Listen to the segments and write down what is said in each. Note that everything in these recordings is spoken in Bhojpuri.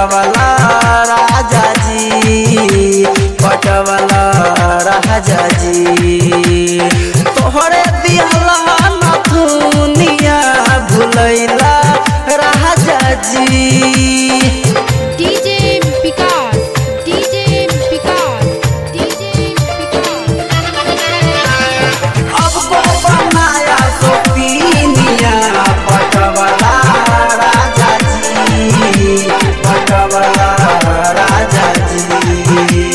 पटवला राजा जी पटवला राजा जी तोहरे दिहला नथुनिया भुलैला राजा जी DJ Vikas DJ Vikas DJ Vikas अब को बनाया सोपीनिया पटवला राजा जी पटवला राजा जी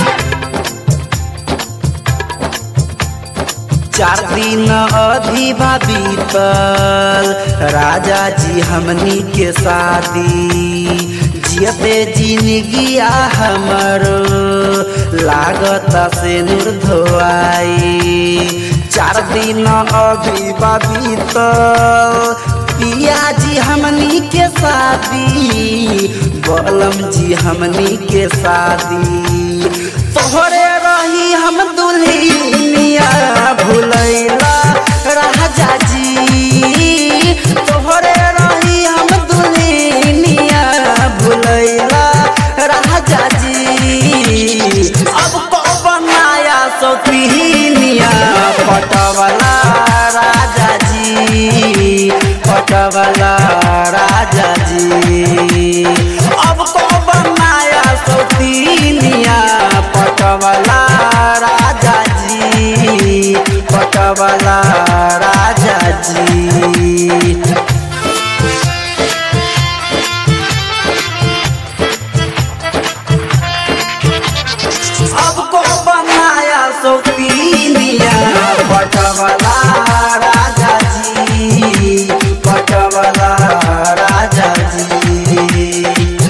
चार दिन अधिवा बीतल राजा जी हमनी के शादी जियते जिंदगिया हमर लागत से निर्धोआई चार दिन अभिवा बीतल पिया जी हमनी के शादी बलम जी हमनी के शादी तोहरे रही हम दुल्हनिया भुलैला राजा जी तोहरे रही हम दुल्हनिया भुलैला राजा जी अब को बनाया सौतीनिया पटवला राजा जी पटवला राजा जी अब को बनाया सौतीनिया पटवला राजा जी पटवला राजा जी अब को बनाया सौतीनिया पटवला राजा जी पटवला राजा जी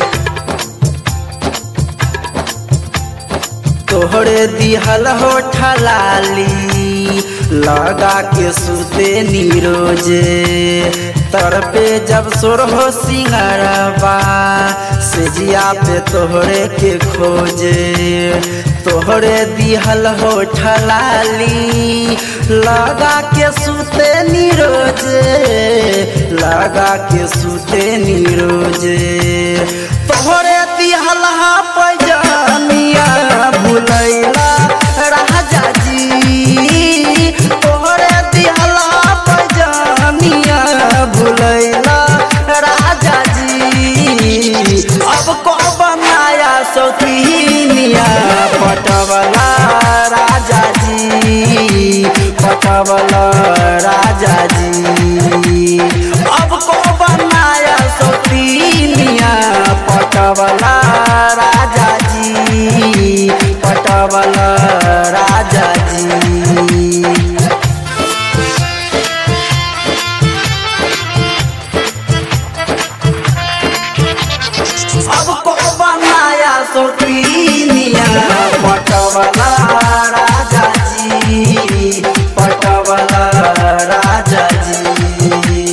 तोहरे दिहल हो ठलाली लगा के सुते नीरोजे तर पे जब सोर हो सिंगरबा सेजिया पे तोहरे के खोजे तोहरे दिहल हो ठलाली लगा के सुते नीरोजे लगा के सुते नीरोजे तोहरे दिहल हा पैजानिया भुलैला राजा जी तोहरे दिहला पैजानिया भुलैला राजा जी अब को बनाया सौतीनिया पटवला राजा जी पटवला राजा जी अब को बनाया सौतीनिया पटवला राजा जी पटवला राजा जी अब को बनाया सौतीनिया पटवला राजा जी पटवला राजा जी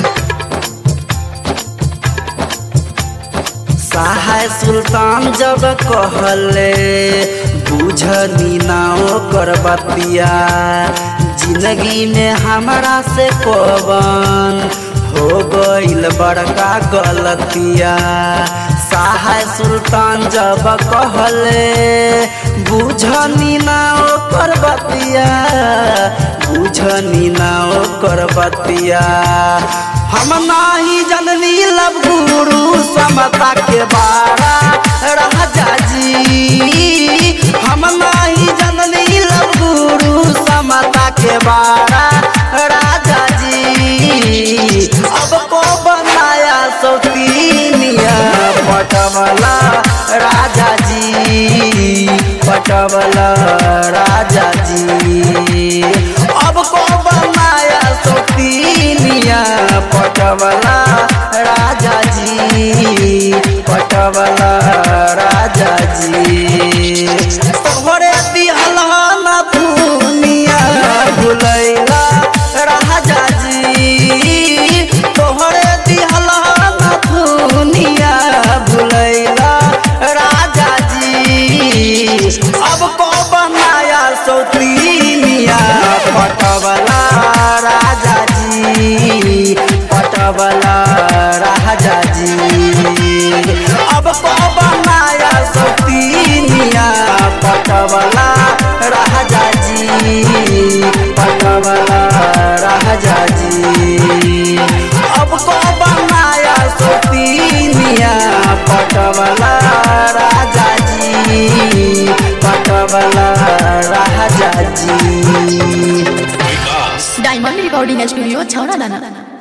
सहाय सुल्तान जब कहले बुझनी नाओ कर बतिया जिंदगी में हमारा से कवन हो गईल बड़का गलतिया सहाय सुल्तान जब कहले बुझनी नाओ कर बतिया बुझनी नाओ कर बतिया हम नाही जननी लब गुरु समता के बारा राजा जी हम नाही जननी लब गुरु समता के बारा राजा जी अब को बनाया सौतीनिया पटवला राजा जी पटवला राजा जी अब को बनाया सौतीनिया पटवला राजा जी पटवला राजा जी तोहरे दिहला न दुनिया भुलैला राजा जी तोहरे दिहला न दुनिया भुलैला राजा जी अब को बनाया सौतीनिया पटवला राजा जी पटवला राजा जी अब कब नया सतीनिया पटवला राजा जी पटवला राजा जी अब कब नया सतीनिया पटवला राजा जी पटवला राजा जी डायमंड रिकॉर्डिंग स्टूडियो छौरा दाना